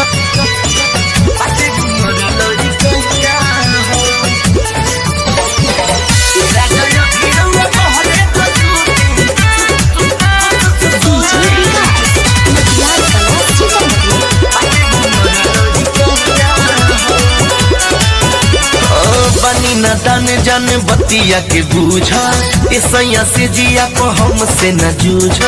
बाटे उमर लड़ी कहिया हो राजा या भीरवा बहरे तो सूती डीजे विकास मटियार कला सीतामढ़ी बनी न दान जान बतिया के बूझा ईसैया से जिया को हमसे न जूझा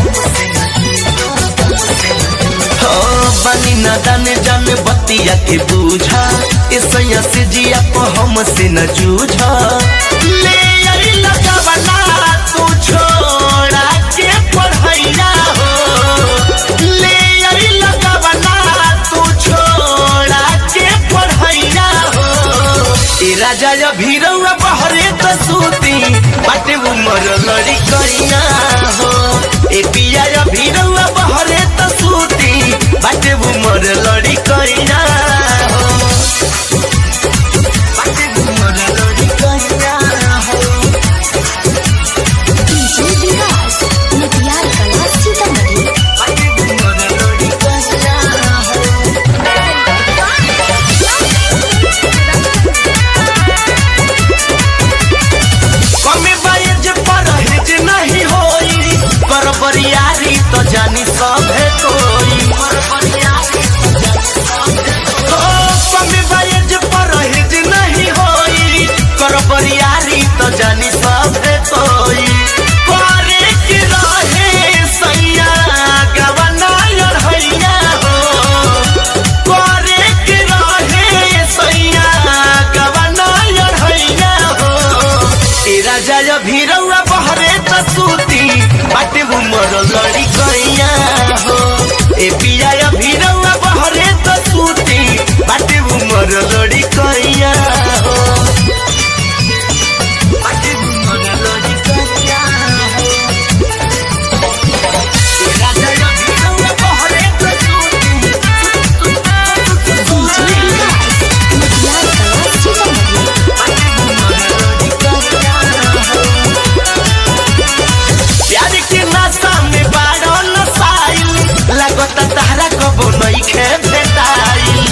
हो, बनी न दान जान बतिया के बूझा ईसैया से जिया को हमसे न जूझा ले आई लगावला तू छोड़ा के पढ़ैया हो ले आई लगावला तू छोड़ा के पढ़ैया हो ए राजा या भीरवा बहरे त सूती बाटे उमर लड़ी करिया हो ए पिया या भीरवा बहरे त सूती बाटे उमर लड़ी करिया हो बाटे उमर लड़ी करिया हो डीजे विकास मटियार कला सीतामढ़ी बाटे उमर लड़ी करिया हो कमे बायज परहेज नहीं होई कर बरियारी तो जानी सभे कोई ओ, कमे बायज परहेज नहीं होई कर बरियारी तो जानी सभे कोई करे के रहे सैया गवना अढ़ैया हो करे के रहे सैया गवना अढ़ैया हो ए राजा या भीरवा बहरे त सूती बाटे उमर लड़ी कैया हो ए पिया या भीरवा बहरे त सूती बाटे उमर लड़ी कैया हो बाटे उमर लड़ी कैया हो ए राजा या भीरवा बहरे त सूती डीजे विकास मटियार कला सीतामढ़ी प्यार के नशा में बारो नसाइल लगता तहरा कबो नइखे भेटाइल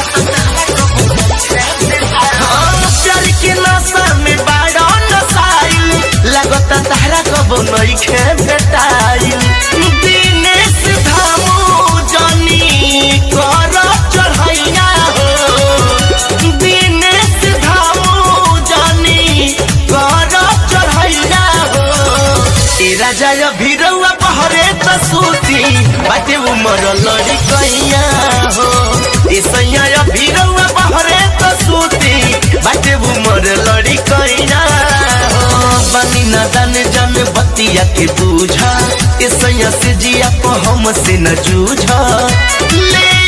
हाँ, प्यार के नशा में बारो नसाइल लगता तहरा कबो नइखे भेटाइल दिनेश धामू जनी कर चढ़ैया हो दिनेश धामू जनी कर चढ़ैया हो ए राजा या भीरवा बहरे त सूती बाटे उमर लड़ी कैया हो ए सैया या भीरवा बहरे त सूती बाटे उमर लड़ी कैया हो बनी न दान जन बतिया के बूझा ए सैया से जिया को हमसे न जूझा ले